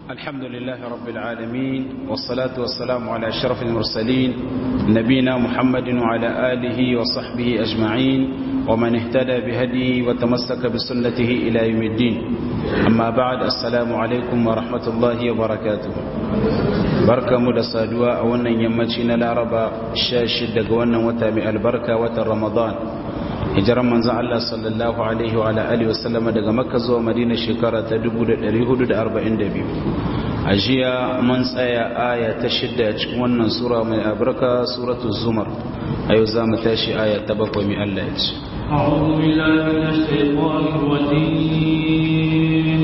الحمد لله رب العالمين والصلاة والسلام على أشرف المرسلين نبينا محمد وعلى آله وصحبه أجمعين ومن اهتدى بهديه وتمسك بسنته إلى يوم الدين أما بعد السلام عليكم ورحمة الله وبركاته barka mu da saduwa a wannan yammaci na laraba 16 daga wannan wata mai albarka watan ramadan hijiran manzan Allah sallallahu alaihi wa alihi wasallama daga makka zuwa madina shekara ta 1442 a jiya mun tsaya aya ta shidda a cikin wannan sura mai albarka suratul zumar a yau za mu tashi aya ta bakwai mai Allah ya ce أعوذ بالله من الشيطان الرجيم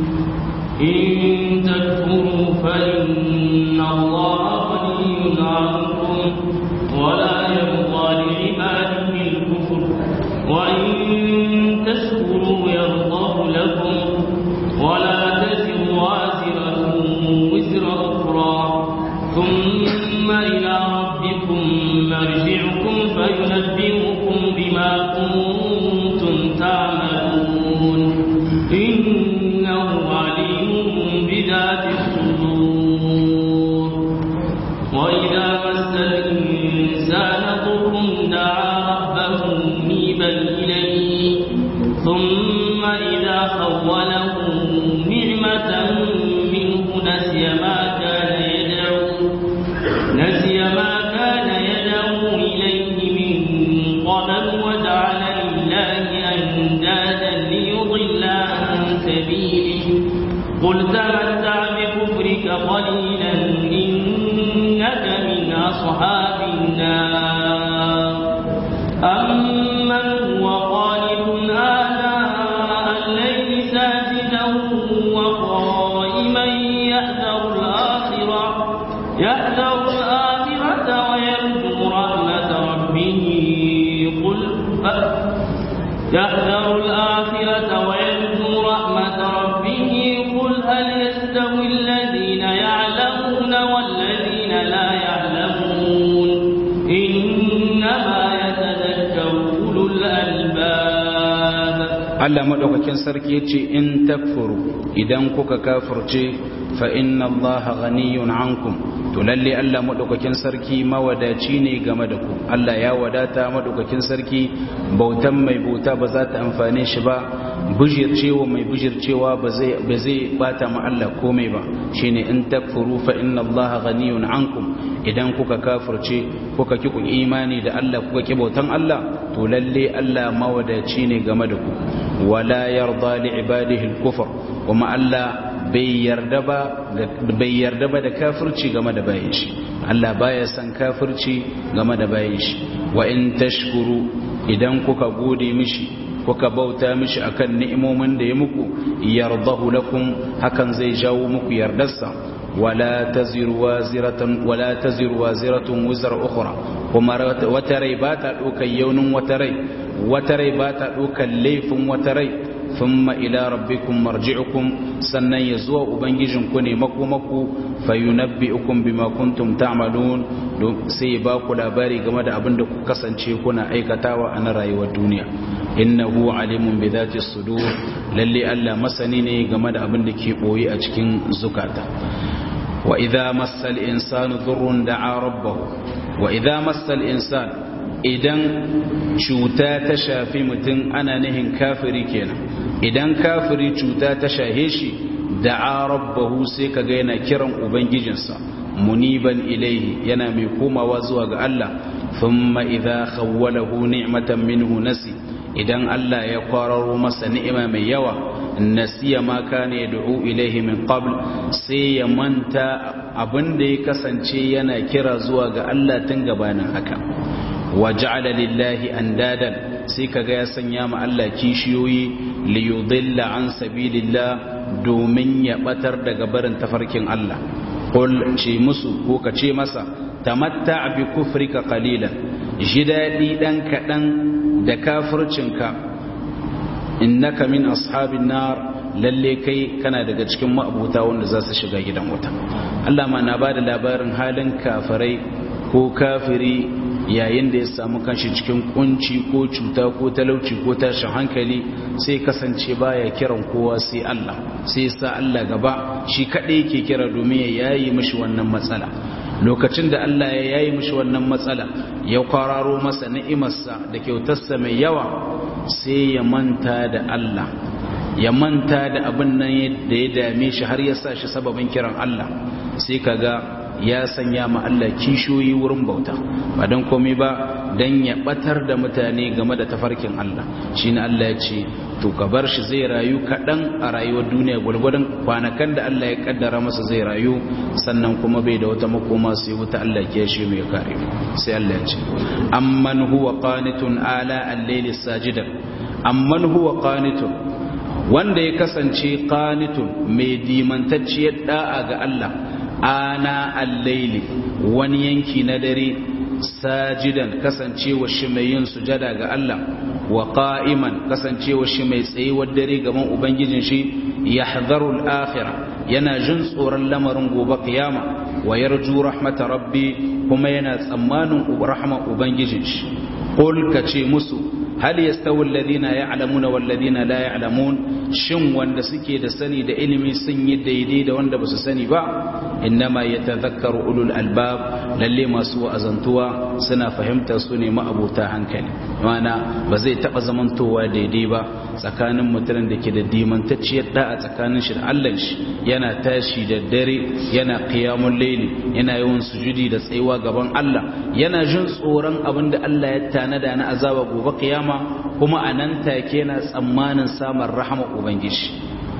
إن تكفروا فإن الله غني عنكم ولا يرضى لعباده الكفر وإن تشكروا يرضه لكم ولا تزر وازرة وزر أخرى ثم إلى ربكم مرجعكم فينبئكم بما كنتم تعملون إنه عليم بذات الصدور وإذا مس الإنسان ضر دعا ربه منيبا إليه ثم إذا خوله نعمة منه نسي ما كان يدعو نسي ما كان يدعو إليه من قبل وجعل لله أندادا ليضل عن سبيله قل تمتع بكفرك قليلا إنك من أصحاب النار أمن هو قانت آناء الليل ساجدا وقائما يحذر الآخرة يحذر الآخرة ويرجو رحمة ربه قل يحذر الآخرة ويرجو رحمة ربه قل هل يستوي الذين يعلمون والذين لا يعلمون إنما يتذكر أولو الألباب Allah madaukakin sarki yace in takfuru idan kuka kafirce fa inna Allah ghaniyun ankum to lalle Allah madaukakin sarki mawadaci ne game da ku Allah ya wadata madaukakin sarki bautan mai bauta ba za ta amfane shi ba bujircewa mai bujircewa ba zai ba zai bata ma Allah komai ba shine in takfuru fa inna Allah ghaniyun ankum idan kuka kafirce kuka ki ku imani da Allah kuka ki bautan Allah to lalle Allah mawadaci ne game da ku wala yarda li ibadihi al-kufr kuma Allah bai yarda ba bai yarda ba da kafirci game da bayin shi Allah baya san kafirci game da bayin shi wa in tashkuru idan kuka gode mishi kuka bauta mishi akan ni'imomin da ya muku yardahu lakum hakan zai jawo muku yardarsa wala taziru waziratan wala taziru waziratun wizra ukhra kuma wata rai ba ta ɗaukar yaunin wata rai wata rai ba ta ɗaukar laifin wata rai thumma ila rabbikum marji'ukum sannan ya zuwa ubangijinku ne makomaku fayunabbi'ukum bima kuntum ta'malun sai ba ku labari game da abin da ku kasance kuna aikatawa a na rayuwar duniya innahu alimun bi dhati sudur lalle Allah masani ne game da abin da ke boye a cikin zukata wa idza massal insanu dhurrun da'a rabbahu wa idza massal insan idan cuta ta shafi mutum ana nihin kafiri kenan idan kafiri cuta ta shahe shi da'a rabbahu sai kaga yana kiran ubangijinsa muniban ilaihi yana mai komawa zuwa ga Allah thumma idza khawwalahu ni'matan minhu nasi idan Allah ya kwararo masa ni'ima mai yawa nasiya ma kana yad'u ilaihi min qabl sai ya manta abinda ya kasance yana kira zuwa ga Allah tun gabanin haka wa ja'ala lillahi andadan sai kaga ya sanya ma Allah kishiyoyi li yudilla an sabilillah domin ya batar daga barin tafarkin Allah qul ce musu ko ka ce masa tamatta bi kufrika qalilan ji dadi dan kadan da kafircinka innaka min ashabin nar lalle kai kana daga cikin ma'abuta wanda za su shiga gidan wuta Allah ma na bada labarin halin kafirai ko kafiri yayin da ya samu kanshi cikin kunci ko cuta ko talauci ko tashin hankali sai kasance baya kiran kowa sai Allah sai sa Allah gaba shi kadai yake kira domin ya yayi mishi wannan matsala lokacin da Allah ya yayi mishi wannan matsala ya kwararo masa ni'imarsa da kyautarsa mai yawa sai ya manta da Allah ya manta da abin nan da ya dame shi har ya sa shi sababin kiran Allah sai kaga ya sanya ma Allah kishoyi wurin bauta ba don komai ba don ya batar da mutane game da tafarkin Allah shi ne Allah ya ce to ka bar shi zai rayu kaɗan a rayuwar duniya gwargwadon kwanakan da Allah ya kaddara masa zai rayu sannan kuma bai da wata makoma sai wuta Allah ke shi mai kare sai Allah ya ce amman huwa qanitun ala al-layli sajidan amman huwa qanitun wanda ya kasance qanitun mai dimantacciyar da'a ga Allah ana al-layli wani yanki na dare sajidan kasancewa shi mai yin sujada ga Allah wa qa'iman kasancewa shi mai tsayuwar dare gaban ubangijin shi yahdharu al-akhirah yana jin tsoron lamarin gobe kiyama wa yarju rahmata rabbi kuma yana tsammanin rahman ubangijin shi qul kace musu hal yastawi alladhina ya'lamuna wal ladina la ya'lamun shin wanda suke da sani da ilimi sun yi daidai da wanda basu sani ba innama yatadhakkaru ulul albab lalle masu wa'azantuwa suna fahimtar su ne ma'abuta hankali mana ba zai taba zamantowa daidai ba tsakanin mutumin da ke da dimantacciyar da'a tsakanin shi da Allah shi yana tashi da dare yana qiyamul layli yana yawan sujudi da tsayuwa gaban Allah yana jin tsoron abin da Allah ya tanada na azaba gobe kiyama kuma a nan take yana tsammanin samun rahama ubangiji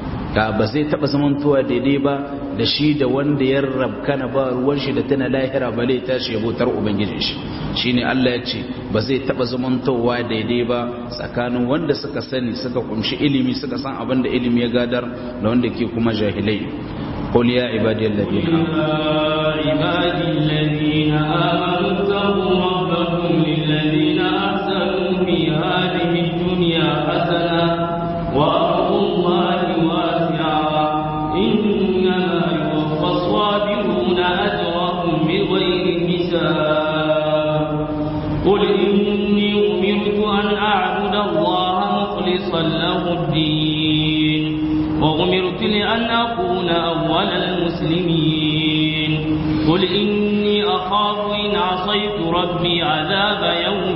ga ba zai taba zamantowa daidai ba da shi da wanda ya rabkana ba ruwan shi da tana lahira ba lai tashi yabotar ubangiji shi shine Allah ya ce ba zai taba zamantowa daidai ba tsakanin wanda suka sani suka kumshi ilimi suka san abin da ilimi ya gadar da wanda ke kuma jahilai قل يا عبادي الذين عبادي الذين آمنوا اتقوا ربكم للذين أحسنوا في هذه الدنيا حسنة وأرض الله واسعة إنما يوفى الصابرون أجرهم بغير حساب قل إني أمرت أن أعبد الله مخلصا له الدين وأمرت لأن أكون أول المسلمين قل إني أخاف إن عصيت ربي عذاب يوم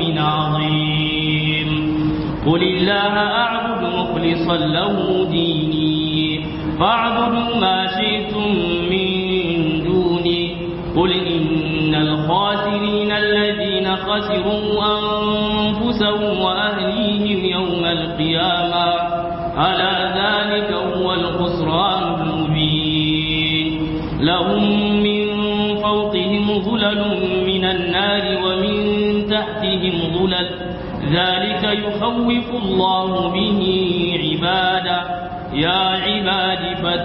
عظيم قل الله أعبد مخلصا له ديني فاعبدوا ما شئتم من دوني قل إن الخاسرين الذين خسروا أنفسهم وأهليهم يوم القيامة ألا ذلك هو الخسران المبين لهم من فوقهم ظلل من النار ومن تحتهم ظلل ذلك يخوف الله به عباده يا عباد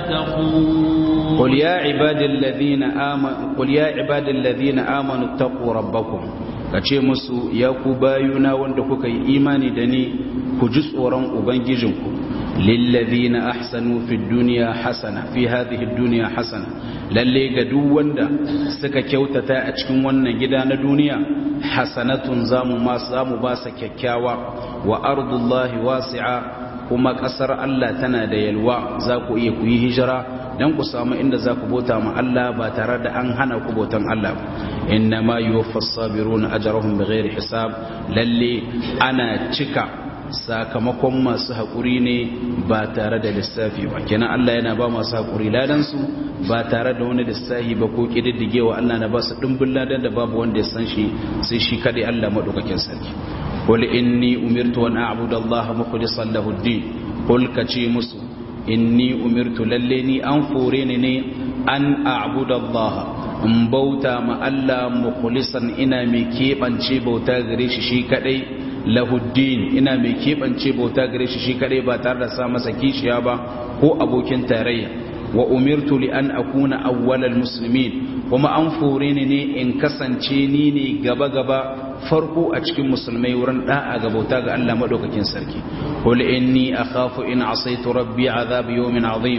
فاتقون قل يا عباد الذين آمنوا قل يا عباد الذين آمنوا اتقوا ربكم kace musu ya ku bayuna wanda kuka yi imani da ni ku ji tsoron ubangijinku lillazina ahsanu fid dunya hasana fi hadhihi dunya hasana lalle ga duk wanda suka kyautata a cikin wannan gida na duniya hasanatun zamu ma zamu ba sa kyakkyawa wa ardullahi wasi'a kuma ƙasar Allah tana da yalwa za ku iya ku yi hijira don ku samu inda za ku bauta ma Allah ba tare da an hana ku bautan Allah inna ma yuwaffas sabiruna ajrahum bighairi hisab lalle ana cika sakamakon masu haƙuri ne ba tare da lissafi ba kenan Allah yana ba masu haƙuri ladan su ba tare da wani lissafi ba ko kididdigewa Allah na ba su dimbin ladan da babu wanda ya san shi sai shi kadai Allah madaukakin sarki قل إني أمرت أن أعبد الله مخلصا له الدين قل كشي مسو إني أمرت لليني أنفوريني أن أعبد الله in bauta ma Allah mukhlisan ina mai keɓance bauta gare shi shi kadai lahuddin ina mai keɓance bauta gare shi shi kadai ba tare da sa masa kishiya ba ko abokin tarayya wa umirtu li an akuna awwalal muslimin kuma an fore ni ne in kasance ni ne gaba gaba farko a cikin musulmai wurin da'a ga bauta ga Allah madaukakin sarki qul inni akhafu in asaitu rabbi azab yawmin azim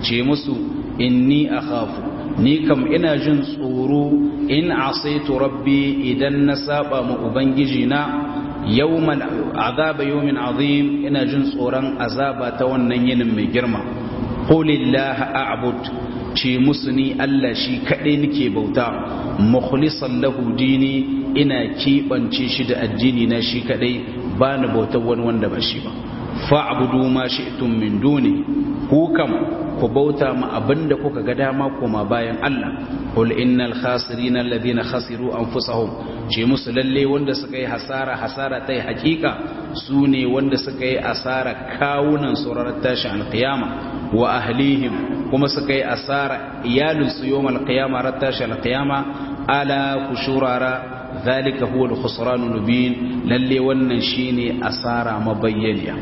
ce musu inni akhafu ni kam ina jin tsoro in asaitu rabbi idan na saba ma ubangiji na yawman azaba yawmin azim ina jin tsoron azaba ta wannan yinin mai girma qulillaha a'bud ce musu ni Allah shi kaɗai nake bauta mukhlisan lahu dini ina keɓance shi da addini na shi kaɗai ba ni bautar wani wanda ba shi ba fa'budu ma shi'tum min duni ku kam ku bauta ma abinda kuka ga dama koma bayan Allah qul innal khasirina alladhina khasiru anfusahum ce musu lalle wanda suka yi hasara hasara tai hakika su ne wanda suka yi asara kawunan surarar tashin alqiyama wa ahlihim kuma suka yi asara iyalinsu yawmal qiyama ran tashin alqiyama ala kushurara ذلك هو الخسران المبين للي wannan shine asara mabayyaniya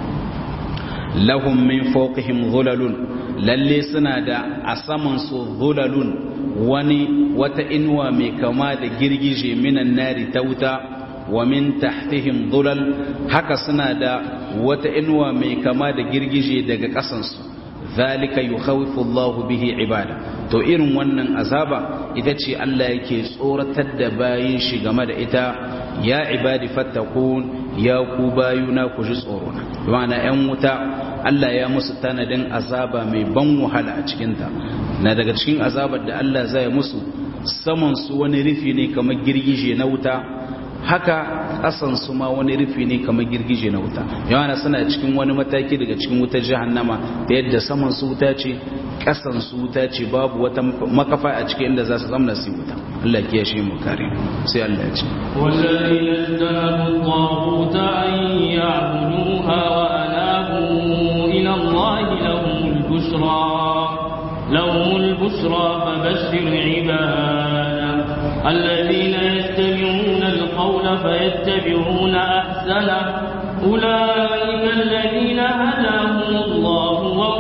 lahum min fawqihim dhulalun lalle suna da a saman su dhulalun wani wata inuwa mai kama da girgije minan nari ta wuta wa min tahtihim dhulal haka suna da wata inuwa mai kama da girgije daga kasansu zalika yukhawifu Allahu bihi ibada to irin wannan azaba ita ce Allah yake tsoratar da bayin shi game da ita ya ibadi fattakun ya ku bayuna ku ji tsoro na ma'ana yan wuta Allah ya musu tanadin azaba mai ban wahala a cikin ta na daga cikin azabar da Allah zai musu saman su wani rufi ne kamar girgije na wuta haka kasan su ma wani rufi ne kamar girgije na wuta yawana suna cikin wani mataki daga cikin wutar jahannama da yadda saman su wuta ce kasan su wuta ce babu wata makafa a cikin inda za su zamna su wuta Allah ya kiyashe mu kare sai Allah ya ce والذين اجتنبوا الطاغوت أن يعبدوها وأنابوا إلى الله لهم البشرى لهم البشرى فبشر عباده الذين يستمعون القول فيتبعون أحسنه أولئك الذين هداهم الله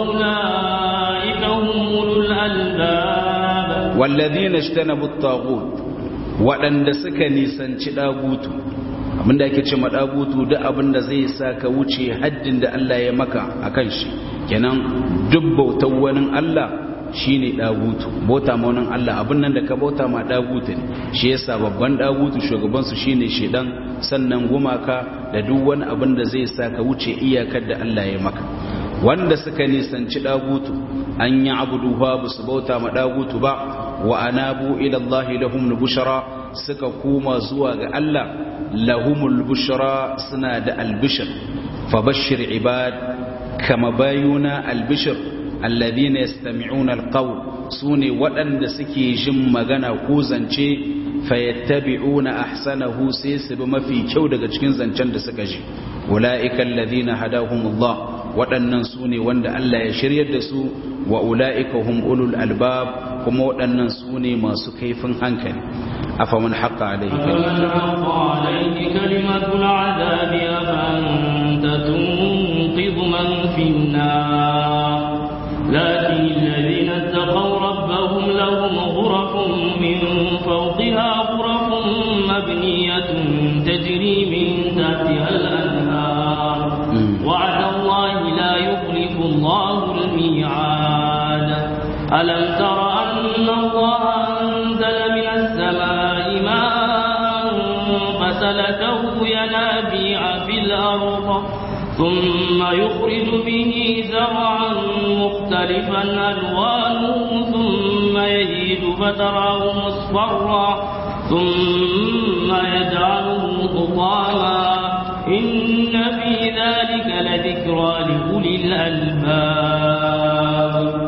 وأولئك هم أولو الألباب والذين اجتنبوا الطاغوت waɗanda suka nisanci ɗagutu abinda ake ce maɗagutu duk abinda zai sa ka wuce haddin da Allah ya maka a kan shi kenan duk bautar wani Allah shine dagutu bauta ma wannan Allah abin nan da ka bauta ma dagutu ne shi yasa babban dagutu shugaban su shine shedan sannan gumaka da duk wani abin da zai sa ka wuce iyakar da Allah ya maka wanda suka nisanci dagutu an yi abudu ba su bauta ma dagutu ba wa anabu ila Allah lahum bushra suka koma zuwa ga Allah lahumul bushra suna da albishir fabashshir ibad kama bayuna albishir alladhina yastami'una alqawl sune waɗanda suke jin magana ko zance fayattabi'una ahsanahu sai su bi mafi kyau daga cikin zancen da suka ji ulaika alladhina hadahumullah waɗannan sune wanda Allah ya shiryar da su wa ulaika hum ulul albab kuma waɗannan sune masu kaifin hankali afaman haqqa alayhi فمن حق عليه كلمة العذاب أفأنت تنقذ من في النار لكن الذين اتقوا ربهم لهم غرف من فوقها غرف مبنية تجري من تحتها الأنهار وعد الله لا يخلف الله الميعاد ألم تر أن الله أنزل من السماء ماء فسلكه ينابيع في الأرض ثم يخرج به زرعا مختلفا ألوانه ثم يهيد فتراه مصفرا ثم يجعله حطاما إن في ذلك لذكرى لأولي الألباب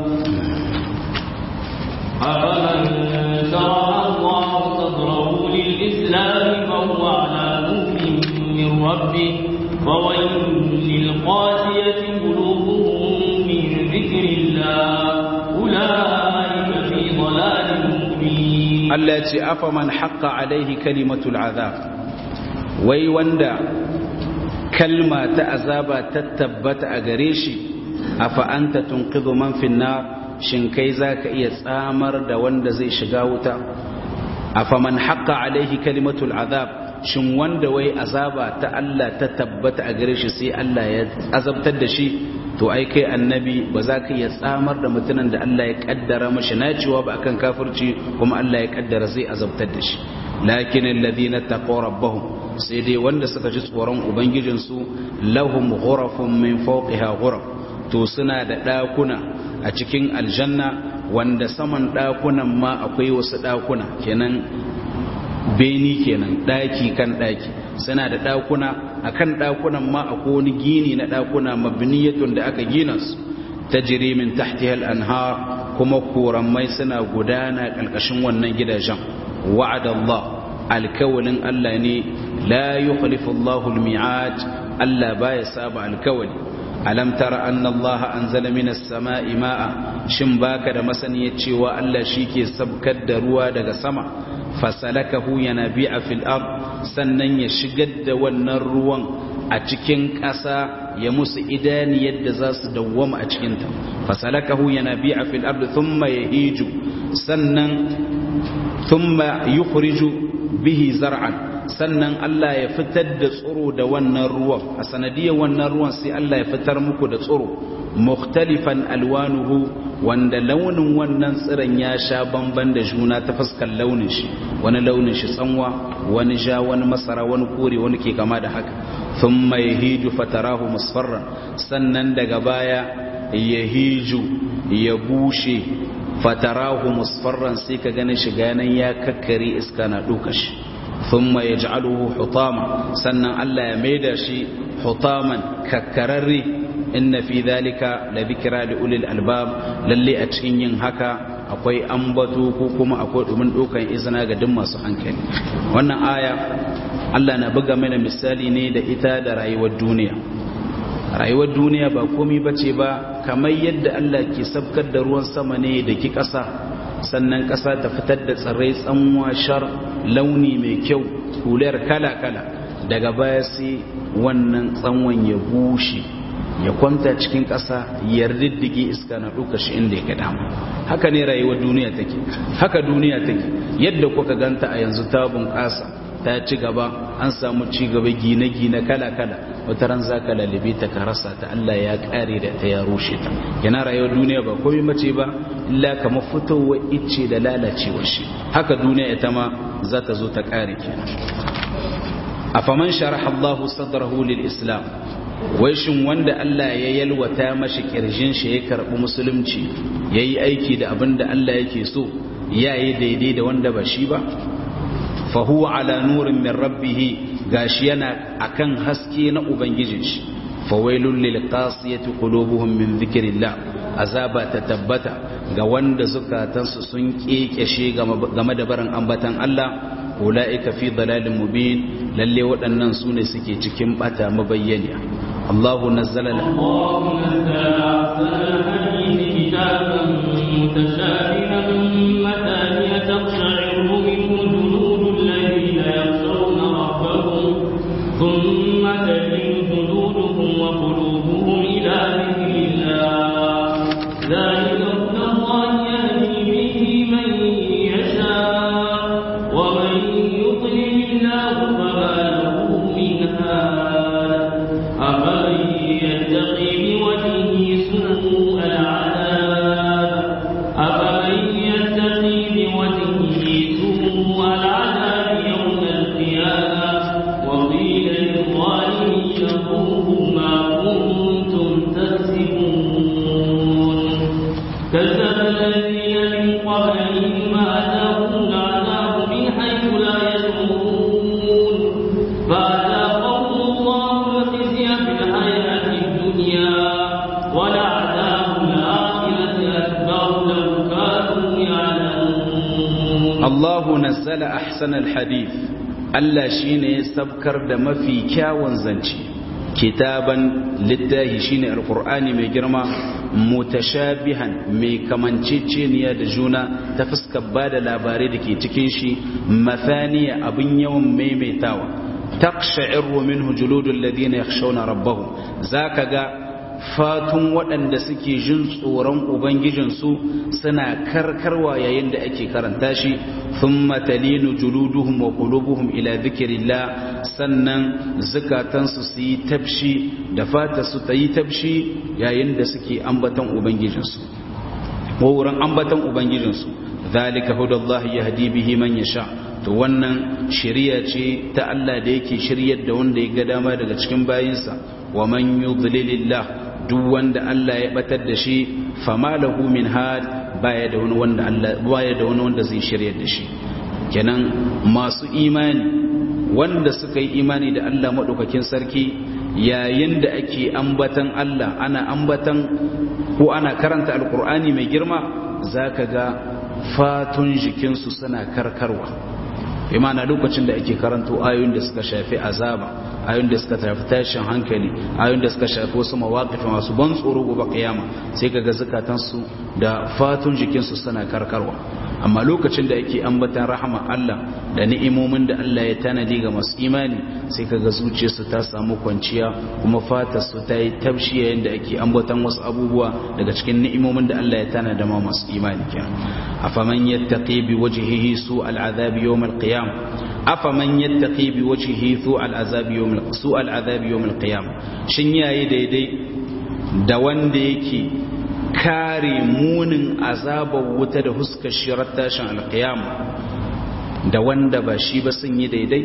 أفمن شرح الله صدره للإسلام فهو على نور من ربه وويل للقاسية قلوبهم من ذكر الله أولئك في ضلال مبين Allah ya ce afa man haqqa alaihi kalimatul azab wai wanda kalma ta azaba ta tabbata a gare shi afa anta tunqidhu man fin nar shin kai zaka iya tsamar da wanda zai shiga wuta afa man haqqa alaihi kalimatul azab shin wanda wai azaba ta Allah ta tabbata a gare shi sai Allah ya azabtar da shi to ai kai annabi ba za ka iya tsamar da mutumin da Allah ya kaddara mashi nacewa ba akan kafirci kuma Allah ya kaddara zai azabtar da shi lakin alladhina taqaw rabbahum sai dai wanda suka ji tsoron ubangijinsu lahum ghurafun min fawqiha ghuraf to suna da dakuna a cikin aljanna wanda saman dakunan ma akwai wasu dakuna kenan beni kenan daki kan daki suna da dakuna akan dakunan ma akwai wani gini na dakuna mabniyatun da aka gina su tajri min tahtiha al-anhar kuma koramai suna gudana kalkashin wannan gidajen wa'ada Allah alkawalin Allah ne la yukhlifu Allahu al-mi'ad Allah baya saba alkawali alam tara anna Allah anzala minas sama'i ma'a shin baka da masaniyar cewa Allah shike sabkar da ruwa daga sama fasalakahu yanabi'a fil ard sannan ya shigar da wannan ruwan a cikin ƙasa ya musu idani yadda za su dawwama a cikinta fasalakahu yanabi'a fil ard thumma yahiju sannan thumma yukhriju bihi zar'an sannan Allah ya fitar da tsoro da wannan ruwan a sanadiyar wannan ruwan sai Allah ya fitar muku da tsoro mukhtalifan alwanuhu wanda launin wannan tsiron ya sha bamban da juna ta fuskar launin shi wani launin shi tsanwa wani ja wani masara wani kore wani ke kama da haka thumma yahiju fatarahu musfarran sannan daga baya yahiju ya bushe fatarahu musfarran sai ka gane shi ganan ya kakkare iska na duka shi thumma yaj'aluhu hutama sannan Allah ya maida shi hutaman kakkararre inna fi dhalika la dhikra li ulil albab lalle a cikin yin haka akwai ambato ko kuma akwai dumin dokan izina ga duk masu hankali wannan aya Allah na buga mana misali ne da ita da rayuwar duniya rayuwar duniya ba komai bace ba kamar yadda Allah ke sabkar da ruwan sama ne da ki ƙasa sannan ƙasa ta fitar da tsirrai tsanwa shar launi mai kyau hular kala-kala daga baya sai wannan tsanwan ya bushe ya kwanta cikin ƙasa ya riddige iska na ɗauka shi inda ya ga dama haka ne rayuwar duniya take haka duniya take yadda kuka ganta a yanzu ta bunƙasa ta ci gaba an samu ci gaba gine-gine kala-kala wata ran za ka lalibe ta ka rasa ta Allah ya ƙare da ta ya rushe ta yana rayuwar duniya ba komai mace ba illa kamar fitowa icce da lalacewa shi haka duniya ita ma za ta zo ta ƙare kenan a faman sharaha Allah sadrahu lil islam wai shin wanda Allah ya yalwata mashi kirjin shi ya karbi musulunci yayi aiki da abin da Allah yake so yayi daidai da wanda ba shi ba fa huwa ala nurin min rabbih gashi yana akan haske na ubangijin shi fa wailul lil qasiyati qulubuhum min dhikrillah azaba ta tabbata ga wanda zukatansu sun kekeshe game da barin ambatan Allah ulaika fi dalalin mubin lalle waɗannan su ne suke cikin bata mabayyaniya الله نزل الله نزل أحسن الحديث كتابا متشابها مثانية تقشعر منه جلود الذين يخشون ربهم ثم تلين جلودهم وقلوبهم إلى ذكر الله ذلك هدى الله يهدي به من يشاء ومن يضلل الله فما له من هاد أفمن يتقي بوجهه سوء العذاب أفمن يتقي بوجهه سوء العذاب يوم القيامة وقيل للظالمين ذوقوا ما كنتم تكسبون كذب الذين من قبلهم أتاهم العذاب من حيث لا يشعرون فأذاقهم الله الخزي في الحياة الدنيا ولعذاب الآخرة أكبر لو كانوا يعلمون الله نزل أحسن الحديث Allah shi ne ya sabkar da mafi kyawun zance kitaban littahi shi ne alkur'ani mai girma mutashabihan mai kamanceceniya da juna ta fuskar ba da labarai da ke cikin shi mathaniya abin yawan maimaitawa taqsha'iru minhu juludul ladina yakhshawna rabbahum zaka ga fatun waɗanda suke jin tsoron ubangijinsu suna karkarwa yayin da ake karanta shi thumma talinu juluduhum wa qulubuhum ila dhikrillah sannan zukatansu su yi tabshi da fata su ta yi tabshi yayin da suke ambatan ubangijinsu ko wurin ambatan ubangijinsu zalika hudallahi yahdi bihi man yasha to wannan shari'a ce ta Allah da yake shiryar da wanda ya ga dama daga cikin bayinsa wa man yudlilillah duk wanda Allah ya batar da shi fama lahu min had baya da wani wanda Allah baya da wani wanda zai shiryar da shi kenan masu imani wanda suka yi imani da Allah madaukakin sarki yayin da ake ambatan Allah ana ambatan ko ana karanta alkur'ani mai girma zaka ga fatun jikinsu suna karkarwa imana lokacin da ake karanto ayoyin da suka shafi azaba ayoyin da suka shafi tashin hankali ayoyin da suka shafi wasu mawaƙifi masu ban tsoro gobe kiyama sai kaga zukatansu da fatun jikinsu suna karkarwa amma lokacin da ake ambatan rahama Allah da ni'imomin da Allah ya tanadi ga masu imani sai kaga zuciyarsu ta samu kwanciya kuma fatar su ta yi tabshi yayin da ake ambatan wasu abubuwa daga cikin ni'imomin da Allah ya tanada ma masu imani kenan afaman yattaqi bi wajhihi su al'azab yawm al-qiyam afaman yattaqi bi wajhihi su al'azab yawm su al'azab yawm al-qiyam shin yayi daidai da wanda yake kare munin azabar wuta da huskar shirar tashin alkiyama da wanda ba shi ba sun yi daidai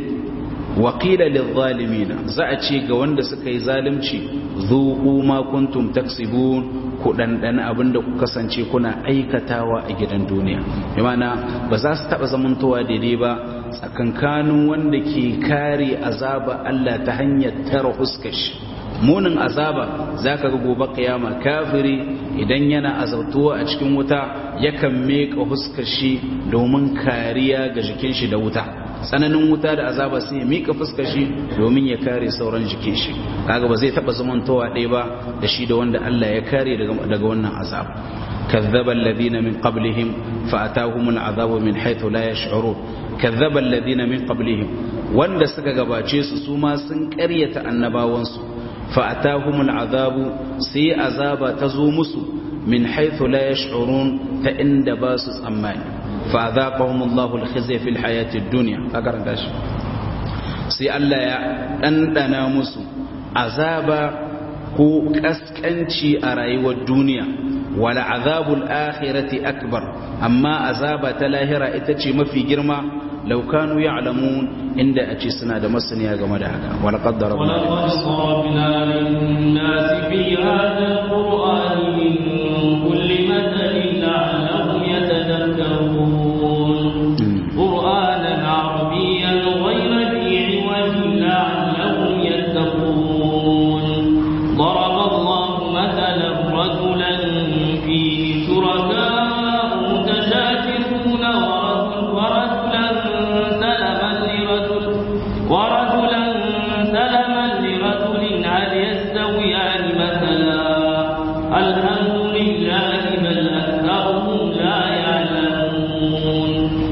waƙila lizzalimina za a ce ga wanda suka yi zalimci zuƙu ma kuntum taksibun ku ɗanɗana abin da ku kasance kuna aikatawa a gidan duniya imana ba za su taɓa zamantowa daidai ba tsakankanin wanda ke kare azaba Allah ta hanyar tara huskar shi munin azaba za ka ga gobe kiyama kafiri idan yana azabtuwa a cikin wuta yakan meka huskar shi domin kariya ga jikin shi da wuta tsananin wuta da azaba sai ya mika fuskar shi domin ya kare sauran jikin shi kaga ba zai taba zamantowa ɗaya ba da shi da wanda Allah ya kare daga wannan azab كذب الذين من قبلهم فأتاهم العذاب من حيث لا يشعرون كذب الذين من قبلهم wanda suka gabace su su ma sun ƙaryata annabawansu fa'atahumul azabu sai azaba ta zo musu min haithu la yash'urun ta inda ba su tsammani fa azaqahumullahu al-khizya fil hayatid dunya ka karanta shi sai Allah ya dandana musu azaba ko kaskanci a rayuwar duniya wala azabul akhirati akbar amma azaba ta lahira ita ce mafi girma law kanu ya'lamun inda a ce suna da masaniya game da haka wala qaddara للناس في هذا القرآن من كل مثل لعلهم يتذكرون قرآنا عربيا غير ذي عوج لعلهم يتقون ضرب الله مثلا رجلا فيه شركاء متشاكسون ورجلا سلما لرجل ورجلا سلما لرجل هل يستويان مثلا الحمد لله بل أكثرهم لا يعلمون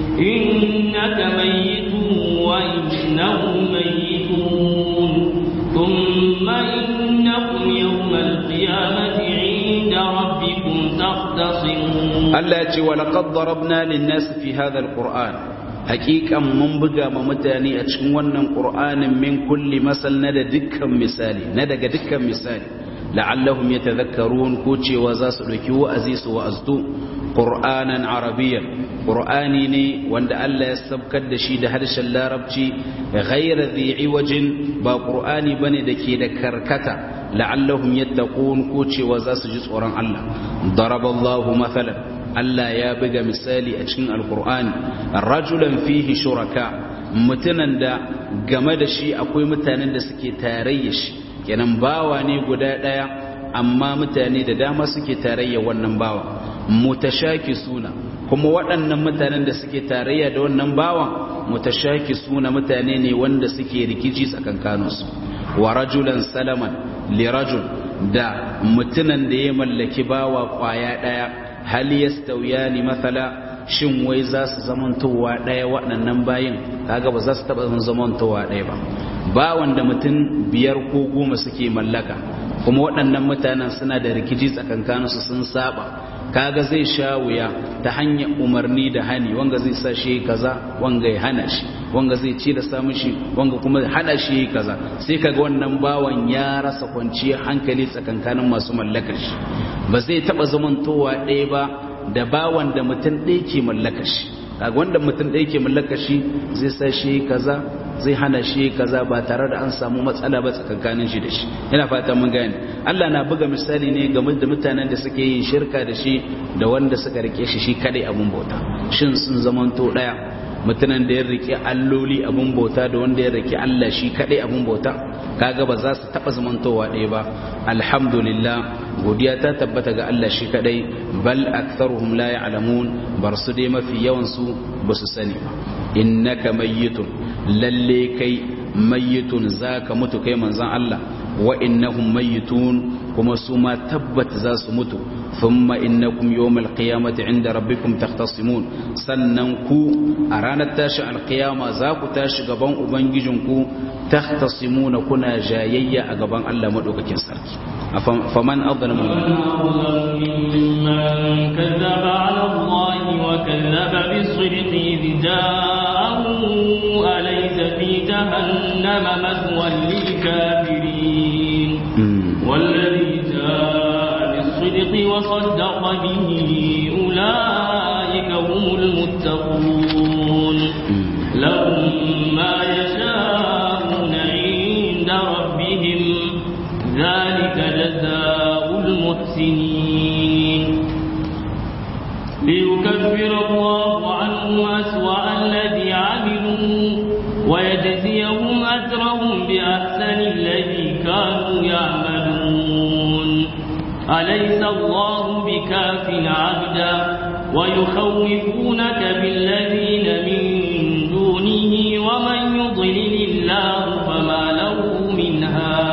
إنك ميت وإنهم ميتون ثم إنكم يوم القيامة عند ربكم تختصمون Allah ya ce wa laqad darabna lin-nas fi hadha al-Qur'an haqiqan mun buga ma mutane a cikin wannan Qur'anin min kulli masal na da dukkan misali na daga dukkan misali la'allahum yatadhakkarun ko cewa za su dauki wa'azi su wa'aztu Qur'anan arabiyyan Qur'ani ne wanda Allah ya sabkar da shi da harshen Larabci ghayra dhi iwajin ba Qur'ani bane dake da karkata la'allahum yattaqun ko cewa za su ji tsoron Allah daraballahu mathalan Allah ya buga misali a cikin alkur'ani rajulan fihi shuraka mutunan da game da shi akwai mutanen da suke tarayya shi kenan bawa ne guda daya amma mutane da dama suke tarayya wannan bawa mutashaki suna kuma waɗannan mutanen da suke tarayya da wannan bawan mutashaki suna mutane ne wanda suke rikici tsakankaninsu wa rajulan salaman li rajul da mutunan da ya mallaki bawa kwaya daya hal yastawiyani mathala shin wai za su zamantowa daya waɗannan bayin kaga ba za su taɓa zamantowa daya ba ba wanda mutum biyar ko goma suke mallaka kuma waɗannan mutanen suna da rikici tsakankaninsu sun saba kaga zai sha wuya ta hanyar umarni da hani wanga zai sa shi kaza wanga ya hana shi wanga zai ci da samun shi wanga kuma hana shi kaza sai kaga wannan bawan ya rasa kwanciyar hankali tsakankanin masu mallakar shi ba zai taba zamantowa ɗaya ba da bawan da mutum ɗaya ke mallakar shi kaga wanda mutum ɗaya ke mallakar shi zai sa shi kaza zai hana shi kaza ba tare da an samu matsala ba tsakankanin shi da shi ina fata mun gane Allah na buga misali ne game da mutanen da suke yin shirka da shi da wanda suka rike shi shi kadai abun bauta shin sun zamanto daya mutanen da ya rike alloli abun bauta da wanda ya rike Allah shi kadai abun bauta kaga ba za su taba zamantowa ɗaya ba alhamdulillah godiya ta tabbata ga Allah shi kadai bal aktharuhum la ya'lamun bar su dai mafi yawan su ba su sani ba innaka mayyitun lalle kai mayyitun zaka mutu kai manzon Allah wa innahum mayyitun kuma su ma tabbat za su mutu thumma innakum yawmal qiyamati inda rabbikum takhtasimun sannan ku a ranar tashi alqiyama za ku tashi gaban ubangijinku takhtasimuna kuna jayayya a gaban Allah madaukakin sarki faman adlamu ممن كذب على الله وكذب بالصدق إذ جاءه أليس في جهنم مثوى للكافرين والذي جاء بالصدق وصدق به أولئك هم المتقون لهم ما يشاءون عند ربهم ذلك جزاء المحسنين ليكفر الله عنهم أسوأ الذي عملوا ويجزيهم أجرهم بأحسن الذي كانوا يعملون أليس الله بكاف عبدا ويخوفونك بالذين من دونه ومن يضلل الله فما له من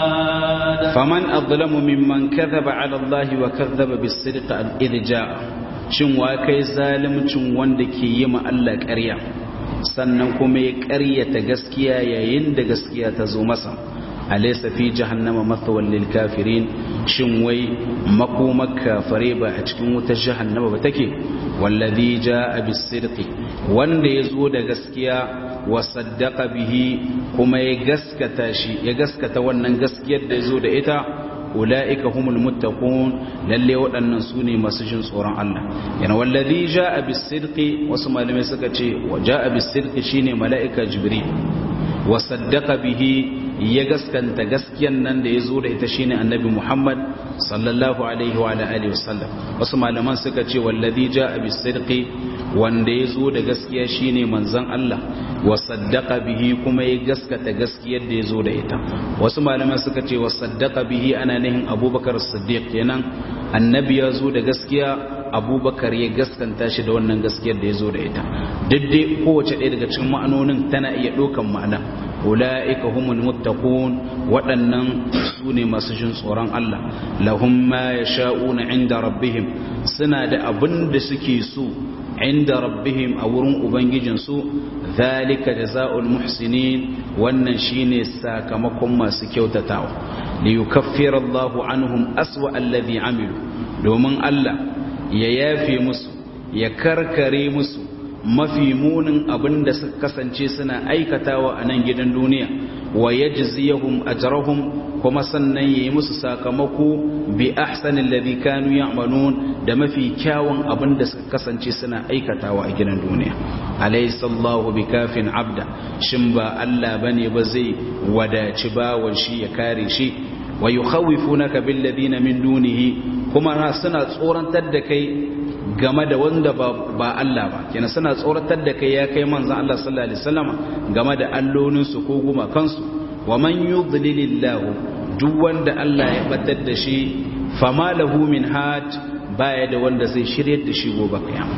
هاد فمن أظلم ممن كذب على الله وكذب بالصدق إذ جاء shin wa kai zalimcin wanda ke yi ma Allah ƙarya sannan kuma ya ƙaryata gaskiya yayin da gaskiya ta zo masa alaysa fi jahannama mathwal lil kafirin shin wai makomar kafare ba a cikin wutar jahannama ba take wallazi jaa bis sidqi wanda yazo da gaskiya wa saddaqa bihi kuma ya gaskata shi ya gaskata wannan gaskiyar da yazo da ita ulaika humul muttaqun lalle waɗannan su ne masu jin tsoron Allah yana wallazi jaa bis sidqi wasu malamai suka ce wa jaa bis sidqi shine mala'ika jibril wa saddaqa bihi ya gaskanta gaskiyan nan da ya zo da ita shine annabi Muhammad sallallahu alaihi wa alihi wasallam wasu malaman suka ce wallazi jaa bis sidqi wanda ya zo da gaskiya shine manzon Allah wa saddaqa bihi kuma ya gaskata gaskiyar da ya zo da ita wasu malaman suka ce wa saddaqa bihi ana nihin Abubakar Siddiq kenan annabi ya zo da gaskiya abubakar ya gaskanta shi da wannan gaskiyar da ya zo da ita duk dai kowace ɗaya daga cikin ma'anonin tana iya ɗaukan ma'ana ula'ika humul muttaqun waɗannan su ne masu jin tsoron Allah lahum ma yasha'una inda rabbihim suna da abin da suke so inda rabbihim a wurin ubangijinsu zalika jazaa'ul muhsinin wannan shine sakamakon masu kyautatawa li yukaffira Allahu anhum aswa alladhi amilu domin Allah ya yafe musu ya karkare musu mafi munin abin da suka kasance suna aikatawa a nan gidan duniya wa yajziyahum ajrahum kuma sannan yayi musu sakamako bi ahsanil ladhi kanu ya'malun da mafi kyawun abin da suka kasance suna aikatawa a gidan duniya alaysa Allahu bikafin abda shin ba Allah bane ba zai wadaci bawan shi ya kare shi wa yukhawifunaka bil ladina min dunihi kuma suna tsorantar da kai game da wanda ba Allah ba kenan suna tsoratar da kai ya kai manzon Allah sallallahu alaihi wasallam game da allonin su ko guma kansu wa man yudlilillahu duk wanda Allah ya batar da shi fama lahu min had baya da wanda zai shiryar da shi gobe kiyama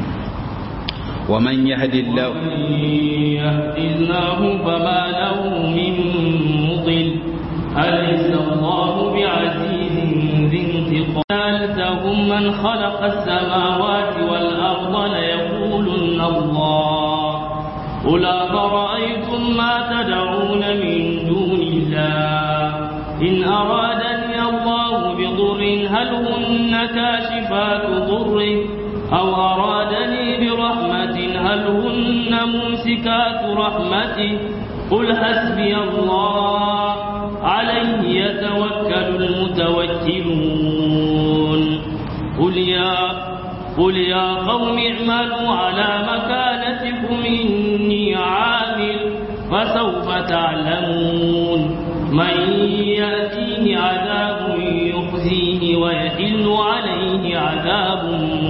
wa man yahdillahu yahdillahu fama lahu min mudil أليس الله بعزيز ذي انتقام لهم من خلق السماوات والأرض ليقولن الله قل أفرأيتم ما تدعون من دون الله إن أرادني الله لهن كاشفات ضره أو أرادني برحمة هل هن ممسكات رحمته قل حسبي الله عليه يتوكل المتوكلون قل يا قل يا قوم اعملوا على مكانتكم إني عامل فسوف تعلمون من يأتيه عذاب يخزيه ويحل عليه عذاب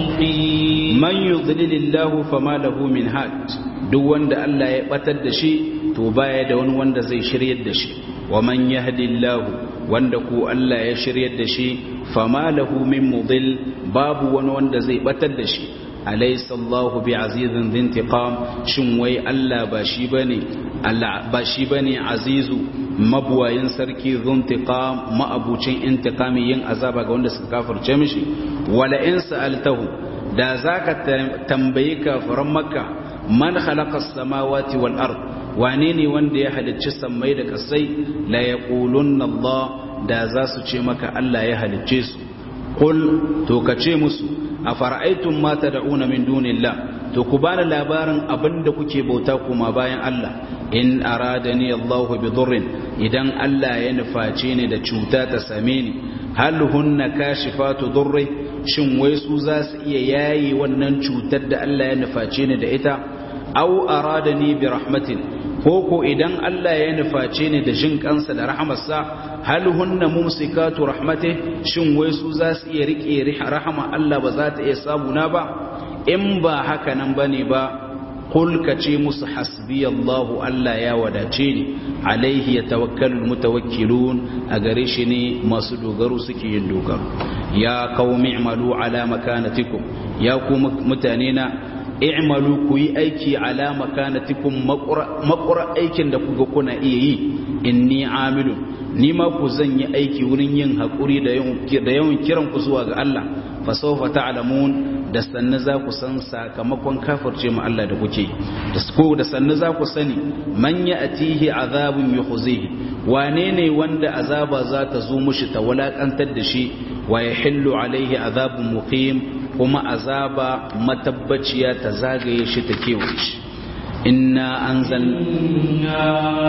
مقيم man yudlilillahu fama lahu min had duk wanda Allah ya batar da shi to baya da wani wanda zai shiryar da shi wa man yahdillahu wanda ku Allah ya shiryar da shi fama lahu min mudil babu wani wanda zai batar da shi alaysa Allahu bi'azizin dhintiqam shin wai Allah ba shi bane Allah ba shi bane azizu mabuwayin sarki dhintiqam ma'abucin intiqami yin azaba ga wanda suka kafirce mishi wala in sa'altahu da za ka tambayi kafiran makka man khalaqa samawati wal ard wane ne wanda ya halicci sammai da kasai la yaqulunna Allah da za su ce maka Allah ya halicce su qul to ka ce musu afara'aytum ma tad'una min dunillah to ku bani labarin abinda kuke bauta kuma bayan Allah in aradani Allah bi dhurrin idan Allah ya nuface ni da cuta ta same ni hal hunna kashifatu dhurri shin wai su za su iya yayi wannan cutar da Allah ya nuface ni da ita aw aradani bi rahmatin ko ko idan Allah ya nuface ni da jin kansa da rahamarsa hal hunna mumsikatu rahmati shin wai su za su iya rike rahama Allah ba za ta iya samu na ba in ba haka nan bane ba qul ka ce musu hasbi Allahu Allah ya wadace ni alaihi yatawakkalul mutawakkilun a gare shi ne masu dogaro suke yin dogaro ya qaumi i'malu ala makanatikum ya ku mutane na i'malu ku yi aiki ala makanatikum makura aikin da kuga kuna iya yi inni amilun ni ma ku zan yi aiki wurin yin haƙuri da yawan kiran ku zuwa ga Allah fa sawfa ta'lamun da sanna za ku san sakamakon kafirce mu Allah da kuke da ko da sanna za ku sani man ya'tihi azabun yukhzihi wane ne wanda azaba za ta zo mushi ta walakantar da shi wa yahillu alaihi azabun muqim kuma azaba matabbaciya ta zagaye shi ta kewaye shi inna anzalna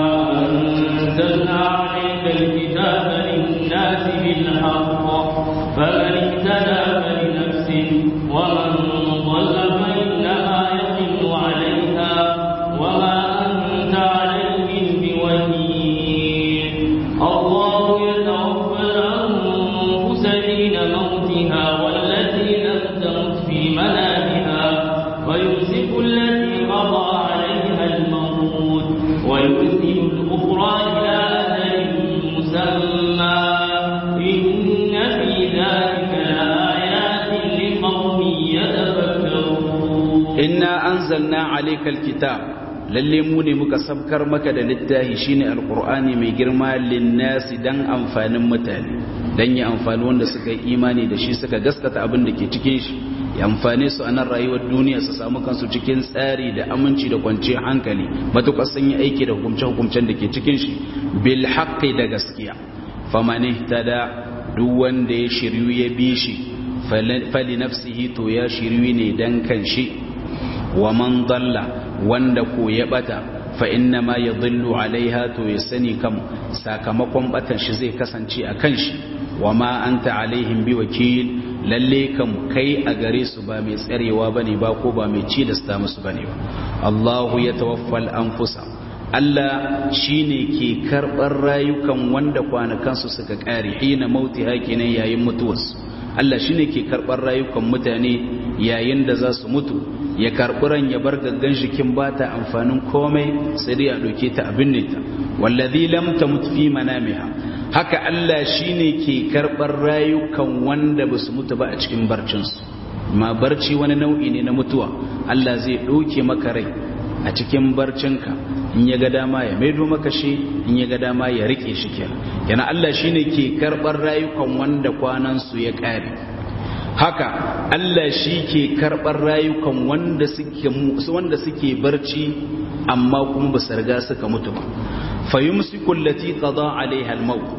أنزلنا عليك الكتاب للناس بالحق فمن اهتدى فلنفسه ومن ضل فإنما يضل عليها وما أنت عليهم بوكيل الله يتوفى الأنفس حين موتها والتي لم تمت في منامها ويمسك التي قضى عليها الموت ويرسل الأخرى إلى أجل مسمى إن في ذلك لآيات لقوم يتفكرون inna anzalna alaykal kitab lalle mu ne muka sabkar maka da littafi shine alqur'ani mai girma linnasi dan amfanin mutane dan ya amfani wanda suka yi imani da shi suka gaskata abin da ke cikin shi ya amfane su a nan rayuwar duniya su samu kansu cikin tsari da aminci da kwanciyar hankali matuƙar sun yi aiki da hukumce-hukumcen da ke cikin shi bil haqqi da gaskiya faman ihtada duk wanda ya shiryu ya bi shi fali nafsihi to ya shiryu ne dan kan shi wa man dalla wanda ko ya bata fa inna ma yadhillu alaiha to ya sani kam sakamakon batan shi zai kasance a kan shi wa ma anta alaihim bi wakil lalle kam kai a gare su ba mai tsarewa bane ba ko ba mai ci da sta musu bane ba Allahu ya tawaffal anfusa Allah shine ke karɓar rayukan wanda kwanakansu suka ƙare hina mauti hakinan yayin mutuwarsu Allah shine ke karɓar rayukan mutane yayin da za su mutu ya karɓi ran ya bar gaggan jikin ba ta amfanin komai sai dai a ɗauke ta abin ne ta wallazi lam tamut fi manamiha haka Allah shine ke karɓar rayukan wanda ba su mutu ba a cikin barcinsu ma barci wani nau'i ne na mutuwa Allah zai ɗauke maka rai a cikin barcinka in ya ga dama ya maido maka shi in ya ga dama ya rike shi kenan yana Allah shine ke karɓar rayukan wanda kwanansu ya ƙare haka Allah shi ke karɓar rayukan wanda suke wanda suke barci amma kuma ba su riga suka mutu ba fayumsiku allati qada alaiha almaut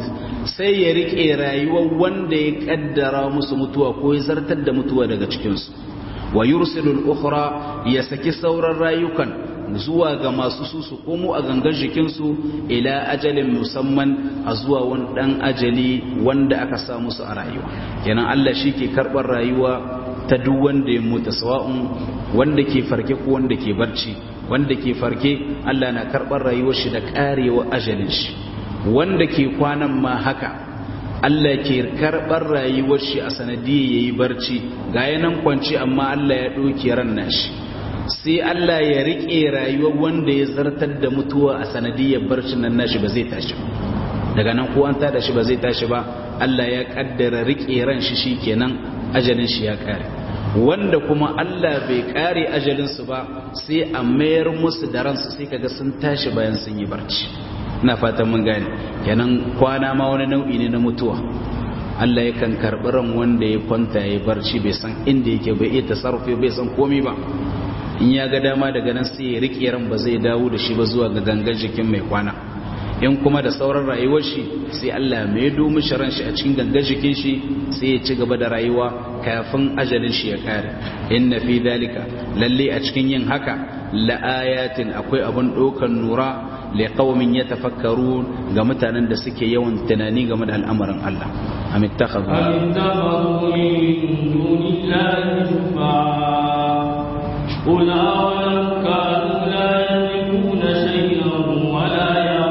sai ya rike rayuwar wanda ya kaddara musu mutuwa ko ya zartar da mutuwa daga cikinsu wa yursilul ukhra ya saki sauran rayukan zuwa ga masu su su komo a gangan jikinsu ila ajalin musamman a zuwa wani dan ajali wanda aka sa musu a rayuwa kenan Allah shi ke karɓar rayuwa ta duk wanda ya mutu sawa'un wanda ke farke ko wanda ke barci wanda ke farke Allah na karɓar rayuwar shi da ƙarewa ajalin shi wanda ke kwanan ma haka Allah ke karɓar rayuwar shi a sanadiyar yayi barci ga yanan kwanci amma Allah ya ɗauke ran nashi sai Allah ya riƙe rayuwar wanda ya zartar da mutuwa a sanadiyar barcin nan nashi ba zai tashi daga nan ko an tada shi ba zai tashi ba Allah ya kaddara riƙe ran shi shikenan ajalin shi ya kare wanda kuma Allah bai kare ajalin su ba sai a mayar musu da ransu sai kaga sun tashi bayan sun yi barci ina fatan mun gane kenan kwana ma wani nau'i ne na mutuwa Allah yakan karɓi ran wanda ya kwanta ya barci bai san inda yake bai iya tasarrufi bai san komai ba in ya ga dama daga nan sai ya riƙe ran ba zai dawo da shi ba zuwa ga gangan jikin mai kwana in kuma da sauran rayuwar shi sai Allah mai domin shi ran shi a cikin gangan jikin shi sai ya ci gaba da rayuwa kafin ajalin shi ya kare inna fi dalika lalle a cikin yin haka la ayatin akwai abun dokan nura li qaumin yatafakkarun ga mutanen da suke yawan tunani game da al'amarin Allah am ittakhadhu am ittakhadhu min dunillahi shufa'a قل أولم كانوا لا يملكون شيئا ولا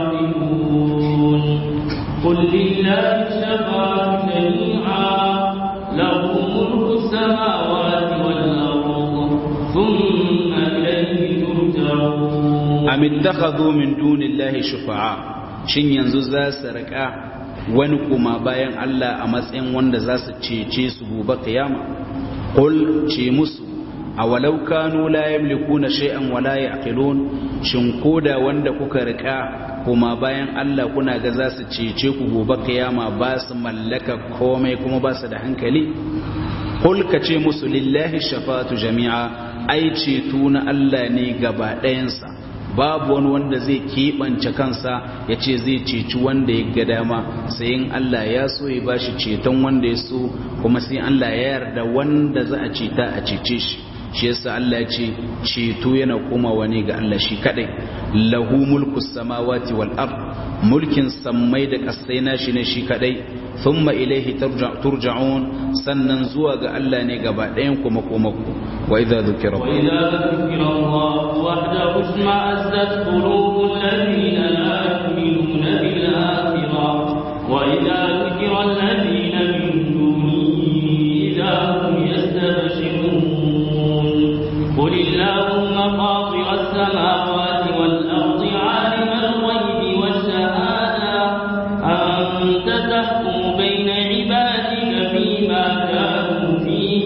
يعقلون قل لله الشفاعة جميعا له ملك السماوات والأرض ثم إليه ترجعون أم اتخذوا من دون الله شفعاء shin yanzu za su rika wani kuma bayan Allah a matsayin wanda za su cece su gobe kiyama qul ce musu awalau kanu la yamlikuna shay'an wala yaqilun shin koda wanda kuka rika kuma bayan Allah kuna ga za su cece ku gobe kiyama ba su mallaka komai kuma ba su da hankali kul ka ce musu lillahi shafatu jami'a ai ceto na Allah ne gaba ɗayansa babu wani wanda zai keɓance kansa ya ce zai ceci wanda ya ga dama sai in Allah ya so ya bashi ceton wanda ya so kuma sai Allah ya yarda wanda za a ceta a cece shi shi yasa Allah ya ce ceto yana komawa ne ga Allah shi kadai lahu mulku samawati wal ard mulkin sammai da kasai nashi ne shi kadai thumma ilaihi turja'un sannan zuwa ga Allah ne gaba ɗayan kuma komako wa idza dhukira wa idza dhukira Allah wahdahu isma'azzat qulubul ladina la yu'minuna bil akhirah wa idza dhukira alladhina min dunihi idza hum yastabshirun قل اللهم فاطر السماوات والأرض عالم الغيب والشهادة أنت تحكم بين عبادك فيما كانوا فيه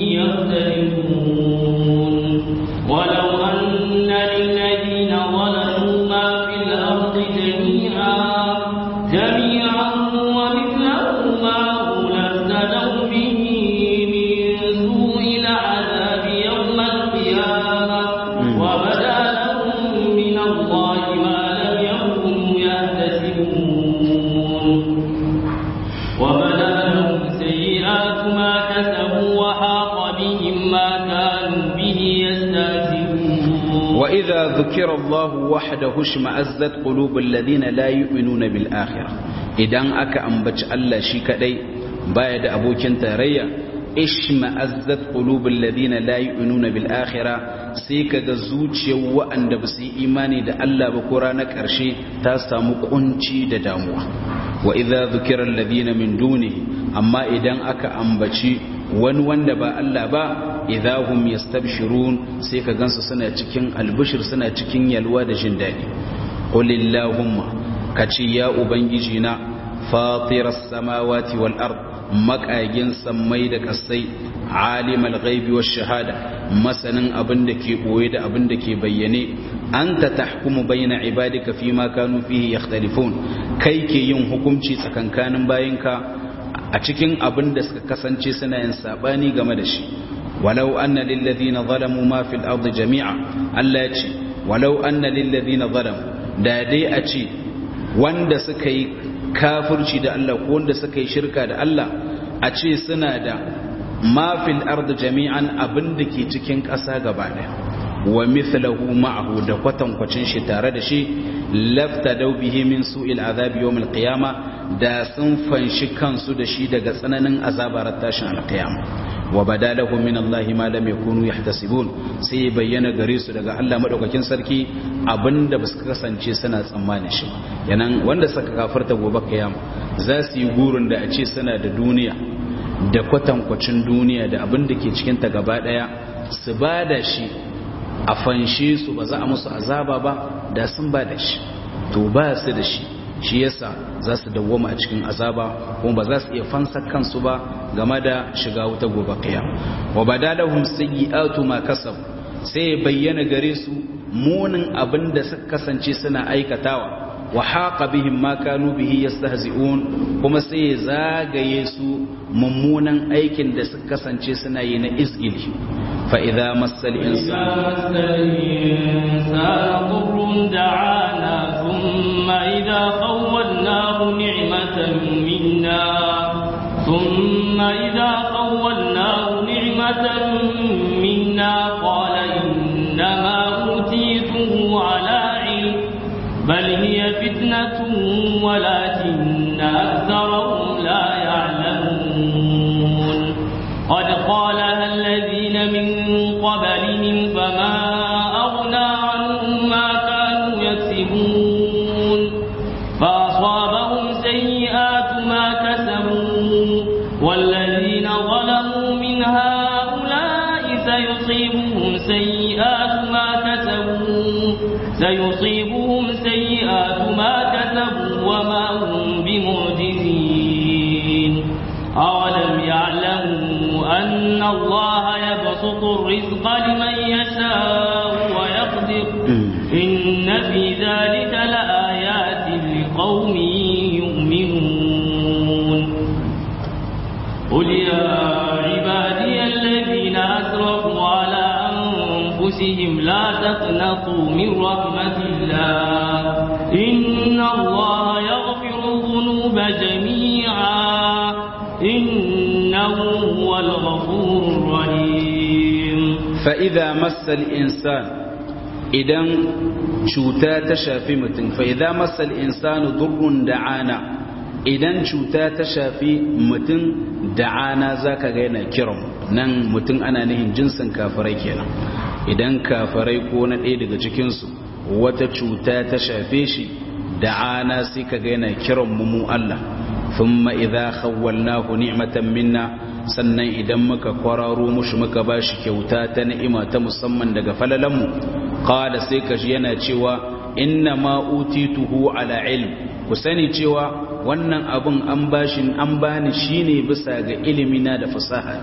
يختلفون ولو أن للذين ظلموا ما في الأرض جميعا جميعا ومثله معه لافتدوا به من سوء العذاب يوم القيامة وبدا لهم من الله ما لم يكونوا يحتسبون وبدا لهم سيئات ما كسبوا وحاق بهم ما كانوا به يستهزئون وإذا ذكر الله وحده اشمأزت قلوب الذين لا يؤمنون بالآخرة إذن أكا أنبت الله شكدي بايد أبوك تاريا اشمأزت قلوب الذين لا يؤمنون بالآخرة سيكا زوجي وأن بسي إيماني دا الله بقرانا كرشي تاسا مقنشي دا داموا وإذا ذكر الذين من دونه أما إذن أكا أنبتي wani wanda ba Allah ba idahum yastabshirun sai ka gansu suna cikin albishir suna cikin yalwa da jin daɗi qulillahumma kace ya ubangiji na fatiras samawati wal ard makagin sammai da kasai alimal ghaibi wash shahada masanin abin da ke boye da abin da ke bayyane anta tahkumu baina ibadika fima kanu fihi yakhtalifun kai ke yin hukunci tsakankanin bayinka a cikin abin da suka kasance suna yin sabani game da shi walau anna lilladhina zalamu ma fil ardi jami'a Allah ya ce walau anna lilladhina zalamu da dai a ce wanda suka yi kafirci da Allah ko wanda suka yi shirka da Allah a ce suna da mafil ardu jami'an abin da ke cikin ƙasa gaba ɗaya wa mithlahu ma'ahu da kwatankwacin shi tare da shi lafta dau bihi min su'il azabi yawm al-qiyama da sun fanshi kansu da shi daga tsananin azabar tashin al-qiyama wa badalahu min Allah ma lam yakunu yahtasibun sai bayyana gare su daga Allah madaukakin sarki abinda ba su kasance suna tsammanin shi yanan wanda suka kafarta gobe kiyama za su yi gurin da a ce suna da duniya da kwatankwacin duniya da abin da ke cikin ta gaba daya su ba da shi a fanshe su ba za a musu azaba ba da sun ba da shi to ba su da shi shi yasa za su dawwama a cikin azaba kuma ba za su iya fansa kansu ba game da shiga wuta gobe qiyam wa badalahum sayyi'atu ma kasab sai bayyana gare su munin abin da suka kasance suna aikatawa wa haqa bihim ma kanu bihi yastahzi'un kuma sai zagaye su mummunan aikin da suka kasance suna yi na izgili fa idza massal insana ضر دعانا ثم إذا خولناه نعمة منا ثم إذا خولناه نعمة منا قال إنما أوتيته على علم بل هي فتنة ولكن أكثرهم لا يعلمون قد قالها الذين من قبلهم فما أغنى عنهم ما كانوا يكسبون فأصابهم سيئات ما كسبوا والذين ظلموا من هؤلاء سيصيبهم سيئات ما كسبوا سيصيبهم سيئات ما كسبوا وما هم بمعجزين أولم يعلموا أن الله يبسط الرزق لمن يشاء ويقدر إن في ذلك لآيات لقوم يؤمنون قل يا عبادي الذين أسرفوا على أنفسهم لا تقنطوا من رحمة الله إن الله يغفر الذنوب جميعا إنه هو الغفور الرحيم فإذا مس الإنسان idan cuta ta shafi mutum fa idza masal insanu durrun da'ana idan cuta ta shafi mutum da'ana zaka ga yana kiran nan mutum ana nihin jinsin kafirai kenan idan kafirai ko na ɗaya daga cikin su wata cuta ta shafe shi da'ana sai ka ga yana kiran mu mu Allah thumma idza khawwalnahu ni'matan minna sannan idan muka kwararo mushi muka bashi kyauta ta ni'ima ta musamman daga falalanmu qala sai kashi yana cewa inna ma utituhu ala ilm ku sani cewa wannan abun an bashi an bani shine bisa ga ilimina da fasaha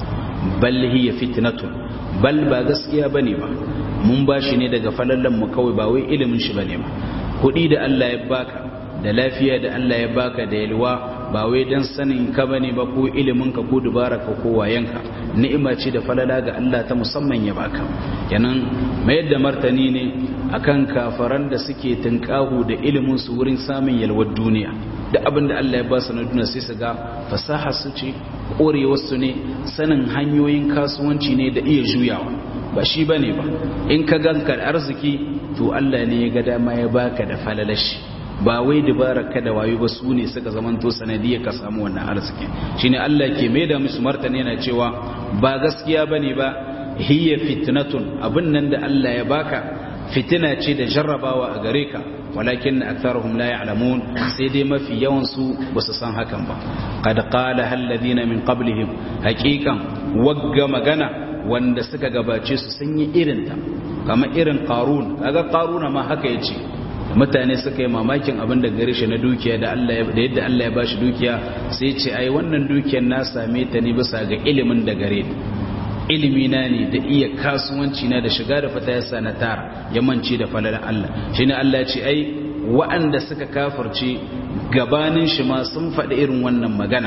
bal hiya fitnatun bal ba gaskiya bane ba mun bashi ne daga falalan mu kawai ba wai ilimin shi bane ba kuɗi da Allah ya baka da lafiya da Allah ya baka da yalwa ba wai dan sanin ka bane ba ko ilimin ka ko dubara ka ko wayanka ni'ima ce da falala ga Allah ta musamman ya baka kenan mayar da martani ne akan kafaran da suke tunkahu da ilimin su wurin samun yalwar duniya da abin da Allah ya ba su na duniya sai su ga fasaha su ce korewar su ne sanin hanyoyin kasuwanci ne da iya juyawa ba shi bane ba in ka ganka arziki to Allah ne ya ga dama ya baka da falalashi ba wai dabarar ka da wayo ba su ne suka zamanto sanadiyar ka samu wannan arziki shine Allah ke mai da musu martani yana cewa ba gaskiya bane ba hiya fitnatun abin nan da Allah ya baka fitina ce da jarrabawa a gare ka walakin aktharuhum la ya'lamun sai dai mafi yawan su basu san hakan ba qad qala alladhina min qablihim haqiqan wagga magana wanda suka gabace su sun yi irinta kamar irin qarun kaga qaruna ma haka yace mutane suka yi mamakin abin da gare shi na dukiya da Allah da yadda Allah ya bashi dukiya sai ce ai wannan dukiyar na same ta ne bisa ga ilimin da gare ni ilimi na ne da iya kasuwanci na da shiga da fata yasa na tara ya mance da falalar Allah shine Allah ya ce ai wa'anda suka kafirce gabanin shi ma sun faɗi irin wannan magana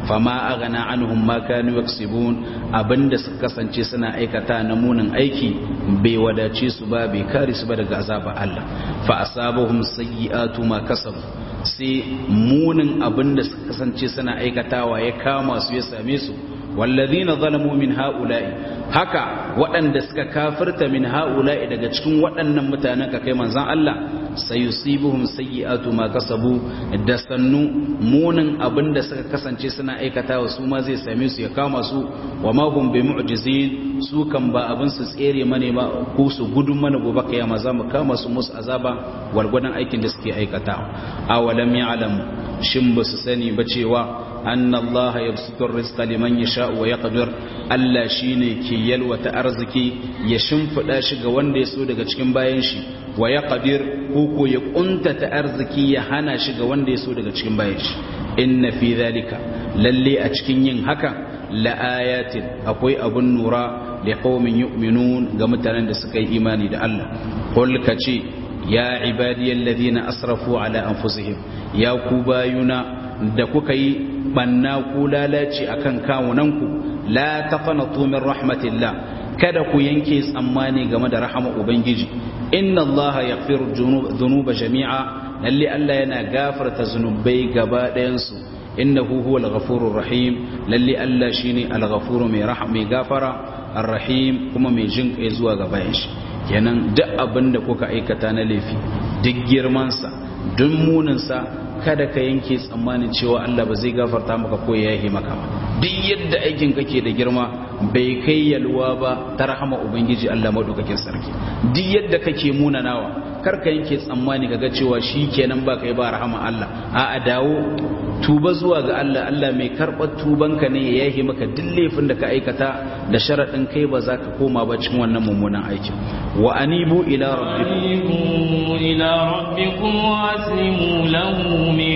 fama aghna anhum ma kanu yaksibun abinda suka kasance suna aikata na munin aiki bai wadace su ba bai kare su ba daga azabar Allah fa asabahum sayyi'atu ma kasabu sai munin abinda suka kasance suna aikatawa ya kama su ya same su wallazina zalamu min haula'i haka waɗanda suka kafirta min haula'i daga cikin waɗannan mutanen ka kai manzon Allah sayusibuhum sayyi'atu ma kasabu da sannu munin abinda suka kasance suna aikatawa su ma zai same su ya kama su wa ma hum bi mu'jizin su kan ba abin su tsere mane ba ko su gudun mana gobe kiyama za mu kama su musu azaba gwargwadon aikin da suke aikatawa awalam ya'lam shin ba su sani ba cewa anna Allah yabsutu rizqa liman yasha wa yaqdir Allah shine ke yalwata arziki ya shimfida shi ga wanda ya so daga cikin bayan shi wa yaqdir ko ko ya kuntata arziki ya hana shi ga wanda ya so daga cikin bayan shi inna fi dhalika lalle a cikin yin haka la ayatin akwai abun nura li qaumin yu'minun ga mutanen da suka yi imani da Allah qul kace ya ibadiyal ladina asrafu ala anfusihim ya ku bayuna da kuka yi banna ku lalace akan kawunanku la taqnatu min rahmatillah kada ku yanke tsammani game da rahama ubangiji inna allaha yaghfiru dhunuba jami'a lalle Allah yana gafarta zunubai gaba ɗayan su innahu huwal ghafurur rahim lalle Allah shine al-ghafuru mai rahama mai gafara ar-rahim kuma mai jin kai zuwa ga bayan shi kenan duk abin da kuka aikata na laifi duk girman sa duk munin sa kada ka yanke tsammanin cewa Allah ba zai gafarta maka ko ya yahe maka ba duk yadda aikin kake da girma bai kai yalwa ba ta rahama ubangiji Allah madaukakin sarki duk yadda kake munanawa kar ka yanke tsammani kaga cewa shikenan ba kai ba rahama Allah a a dawo tuba zuwa ga Allah Allah mai karɓar tubanka ne ya yahe maka duk laifin da ka aikata da sharaɗin kai ba za ka koma ba cikin wannan mummunan aikin wa anibu ila rabbikum إلى ربكم وأسلموا له من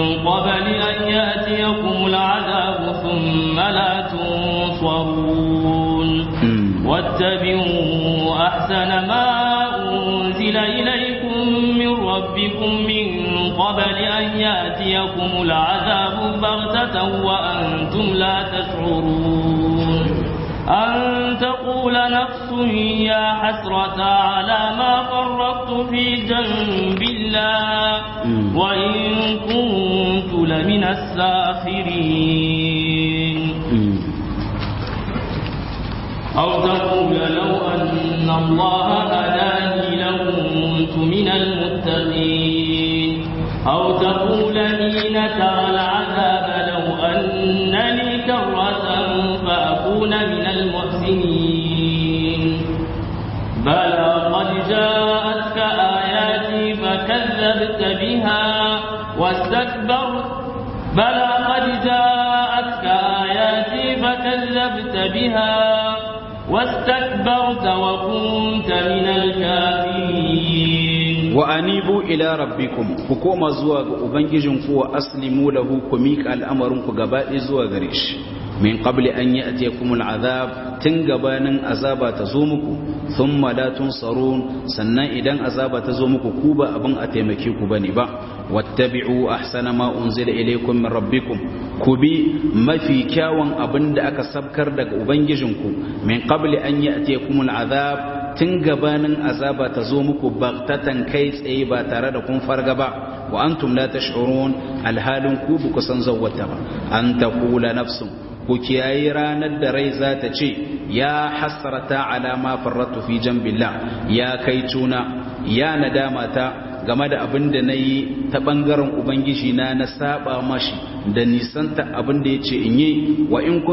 قبل أن يأتيكم العذاب ثم لا تنصرون واتبعوا أحسن ما أنزل إليكم من ربكم من قبل أن يأتيكم العذاب بغتة وأنتم لا تشعرون أن تقول نفس يا حسرة على ما فرطت في جنب الله وإن كنت لمن الساخرين أو تقول لو أن الله هداني لكنت من المتقين أو تقول حين ترى العذاب لو أن لي كرة فأكون من المحسنين بلى قد جاءتك آياتي فكذبت بها واستكبرت بلى قد جاءتك آياتي فكذبت بها واستكبرت وكنت من الكافرين وأنيبوا إلى ربكم حكومة زواج وبنجيجنكم وأسلموا له كميك الأمركم قبائل زواج ريش min qabli an ya'tiyakum al'azab tun gabanin azaba ta zo muku thumma la tunsarun sannan idan azaba ta zo muku ku ba abin a taimake ku bane ba wattabi'u ahsana ma unzila ilaykum min rabbikum ku bi mafi kyawun abin da aka sabkar daga ubangijinku min qabli an ya'tiyakum al'azab tun gabanin azaba ta zo muku baktatan kai tsaye ba tare da kun farga ba wa antum la tash'urun alhalin ku bu kusan zawwata ba an taqula nafsun ku kiyayi ranar da rai za ta ce ya hasrata ala ma farratu fi jambillah ya kai tuna ya nadama ta game da abin da na yi ta ɓangaren ubangiji na na saba mashi da nisanta abin da ya ce in yi wa in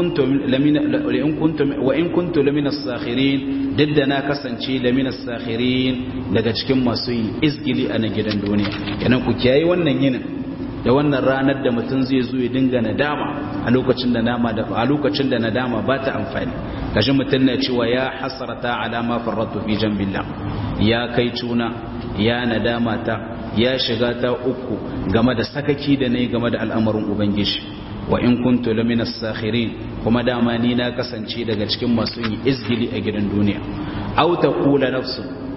kuntu laminas sakhirin duk da na kasance laminas sakhirin daga cikin masu yin izgili a na gidan duniya yanan ku kiyayi wannan yinin da wannan ranar da mutum zai zo ya dinga nadama a lokacin da nama da a lokacin da nadama ba ta amfani kashi mutum na cewa ya hasarata alama farratu fi jambillah ya kai tuna ya nadama ta ya shiga ta uku game da sakaki da nayi game da al'amarin ubangiji wa in kuntu lamina sakhirin kuma dama ni na kasance daga cikin masu yin izgili a gidan duniya aw taqula nafsu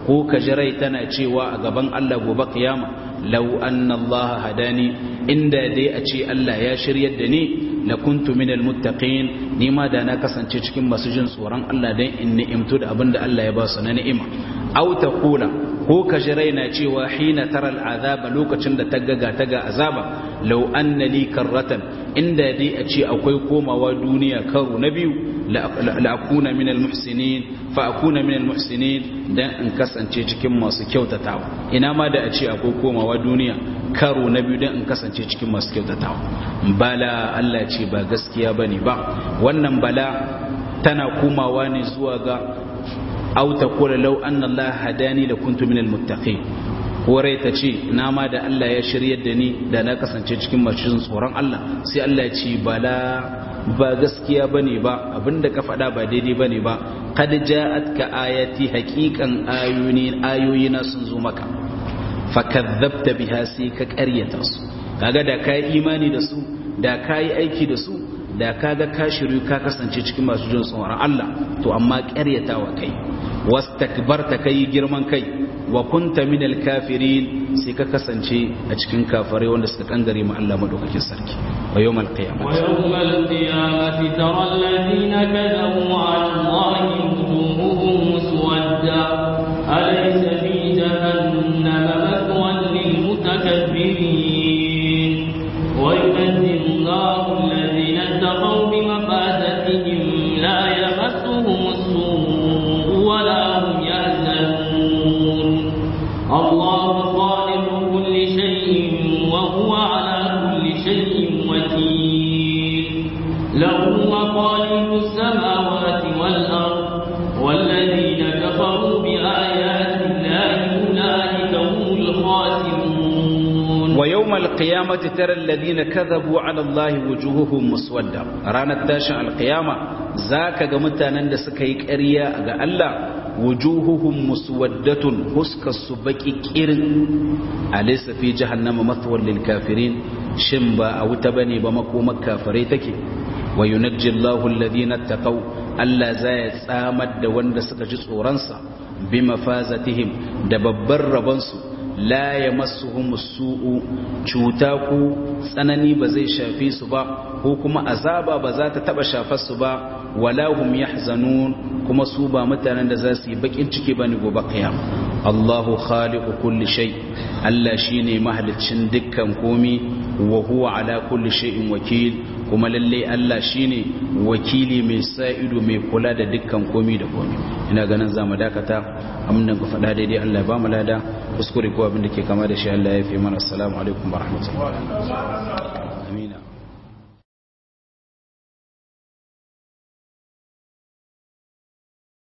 ko ka ji rai tana cewa a gaban Allah gobe kiyama law anna Allah hadani inda dai a ce Allah ya shiryar da ni la kuntu minal muttaqin ni ma da na kasance cikin masu jin tsoron Allah dan in ni'imtu da abinda Allah ya ba su na ni'ima aw taqula ko ka ji raina cewa hina tara al'azaba lokacin da ta gaga ta ga azaba law anna li karratan inda dai a ce akwai komawa duniya karo na biyu la akuna min al-muhsinin fa akuna min al-muhsinin dan in kasance cikin masu kyautatawa ina ma da a ce akwai komawa duniya karo na biyu dan in kasance cikin masu kyautatawa bala Allah ce ba gaskiya bane ba wannan bala tana komawa ne zuwa ga aw taqula law anna Allah hadani la kuntu minal muttaqin ko rai ta ce na ma da Allah ya shiryar da ni da na kasance cikin masu tsoron Allah sai Allah ya ce bala ba gaskiya bane ba abinda ka faɗa ba daidai bane ba qad ja'atka ayati haqiqan ayuni ayoyina sun zo maka fakadhabta biha sai ka ƙaryata su kaga da kai imani da su da kai aiki da su da kaga ka shiru ka kasance cikin masu jin tsoron Allah to amma ƙaryatawa kai wastakbarta kai girman kai wa kunta minal kafirin sai ka kasance a cikin kafirai wanda suka kangare mu Allah madaukakin sarki wa yawmal qiyamah wa yawmal qiyamati tara alladhina kadhabu 'ala Allahi wujuhuhum muswadda alaysa fi jahannama mathwan lil mutakabbirin wa yunazzilu Allahu alladhina ittaqaw bimafadatihim la yamassuhum as-su'u wa la hum yahzanun الله خالق كل شيء وهو على كل شيء وكيل له مقاليد السماوات والأرض والذين كفروا بآيات الله أولئك هم الخاسرون ويوم القيامة ترى الذين كذبوا على الله وجوههم مسودة رانا تاشا القيامة ذاك قمتانا سكيك أريا الله wujuhuhum muswaddatun huskar su baki kirin alaysa fi jahannama mathwal lil kafirin shin ba a wuta bane ba makomar kafirai take wa yunajji Allahu alladhina taqaw Allah zai tsamar da wanda suka ji tsoron sa bi mafazatihim da babbar rabon su la yamassuhum su'u cuta ko tsanani ba zai shafe su ba ko kuma azaba ba za ta taba shafar su ba wala hum yahzanun kuma su ba mutanen da za su yi bakin ciki bane gobe kiyama Allahu khaliqu kulli shay Allah shine mahaliccin dukkan komi wa huwa ala kulli shay'in wakil kuma lalle Allah shine wakili mai sa ido mai kula da dukkan komi da komi ina ganin zamu dakata amnan ku faɗa daidai Allah ya ba mu lada kuskure ko abin da ke kama da shi Allah ya fi mana assalamu alaikum wa rahmatullahi amina